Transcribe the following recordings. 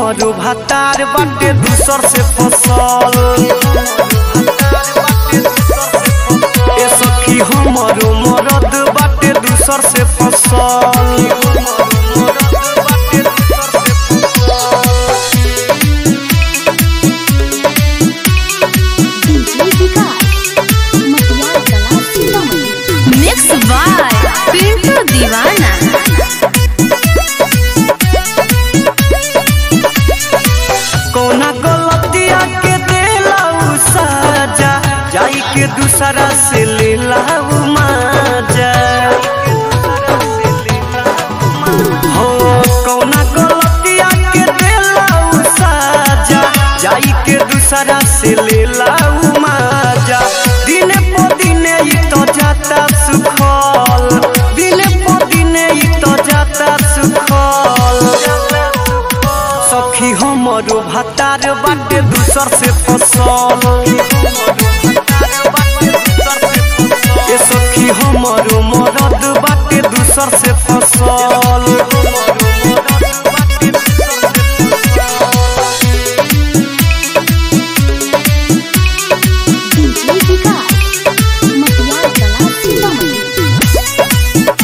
हमरो भातार बाटे दूसर से फसल ए सखी हमरो मरद बाटे दूसर से फसल डीजे विकास मटियार कला सीतामढ़ी मिक्स बाय पिंटू दीवाना कौना गलतिया के देला उ साजा जाई के दूसरा से लेला उ माजा हो कौना गलतिया के देला उ साजा जाई के दूसरा से लेला उ माजा दिन पो दिन ई तो जाता सुखल दिन पो दिन ई तो जाता सुखल सखी हमरो भातार बाटे दूसर से फसल ए सखी हमरो मरद बाटे दूसर से फसल डीजे विकास मटियार कला सीतामढ़ी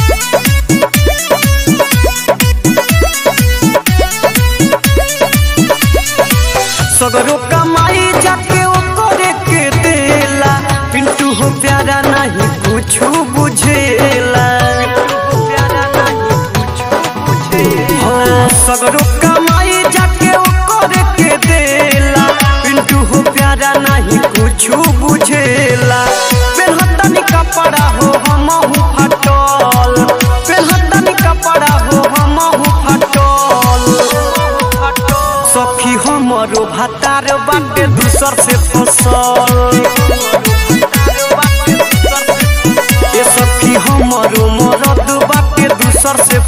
सगरो कमाई जाके ओकरे के देला पिंटू हो प्यारा नहीं कुछ बुझेला हाँ, सगरो कमाई जाके ओकरे के देला पिंटू हो प्यारा नहीं कुछ बुझेला पेहतनी कपड़ा हो हमहू फटल पेहतनी कपड़ा हो हमहू फटल सखी हमरो भातार बाटे दूसर से फसल ए सखी हमरो मरद बाटे दूसर से